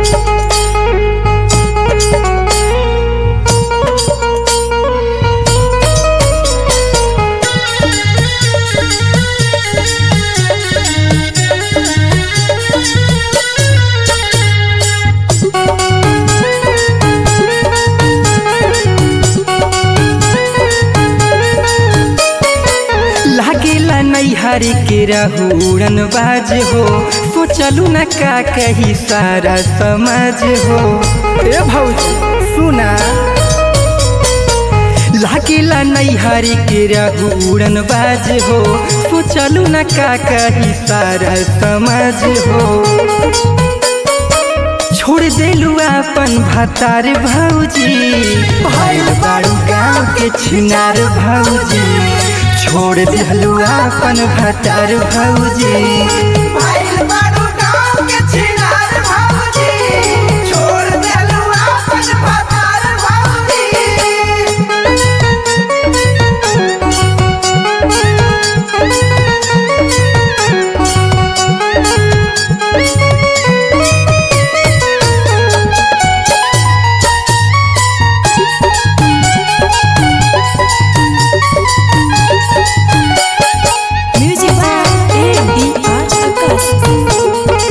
लागेला नैहर के रहुड़न बाज हो सोचलू न का कही सारा समाज हो ए भौजी सुना लागेला नैहर के रहुड़न बाज हो सोचलू न का कही सारा समाज हो छोड़ देलू अपन भतार भौजी भइल बारू गाँव के छिनार भौजी छोड़ देलू अपन भतार भौजी भाइल बारू गाँव के छिनार भौजी, छोड़ देलू आपन भतार भौजी। Music by ADR Akas.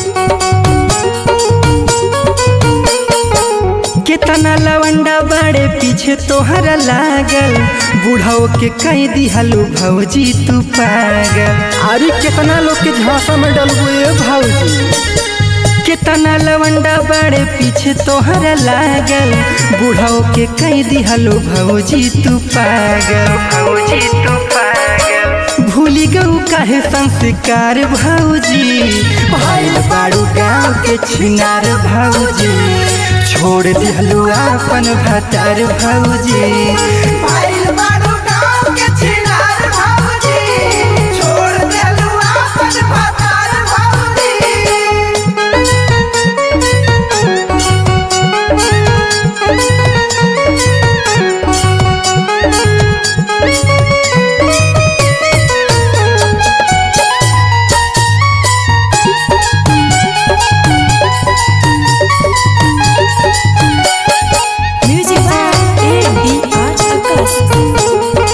केतना लवंडा बड़े पीछे तोहरा लागल बुढ़ाओ के कह दिहलू भौजी तू पागल अरे केतना लोग के झांसा में डलबू ए भौजी केतना लवंडा बड़े पीछे तोहरा लागल बुढ़ाओ के कह दिहलू भौजी तू पागल भौजी तू पागल भूली गऊ काहे संस्कार भौजी भाइल बारू गाँव के छिनार भौजी छोड़ दिहलू अपन भतार भौजी भाइल बारू गाँव के छिनार भौजी, छोड़ देलू आपन भतार भौजी। Music by ADR Akas.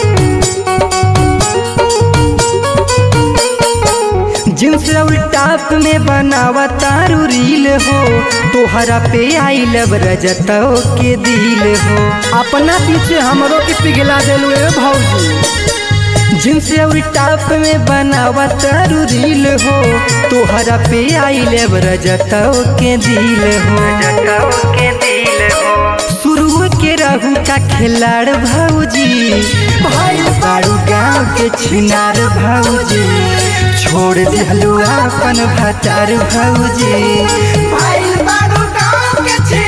Jeans और टॉप में बनावा तारू रील हो तोहरा पे आई लब रजतो के दिल हो अपना पीछे हमरो के पिघला देलू ए भौजी जींस और टॉप में बनावा तारू रील हो तोहरा पे आई लब रजतो के दिल हो रजतो के दिल हो शुरू के रहू का खिलाड़ भौजी भाई बारू गाँव के छिनार भौजी छोड़ दिहलू अपन भतार भौजी भाइल बारू गाँव के छिनार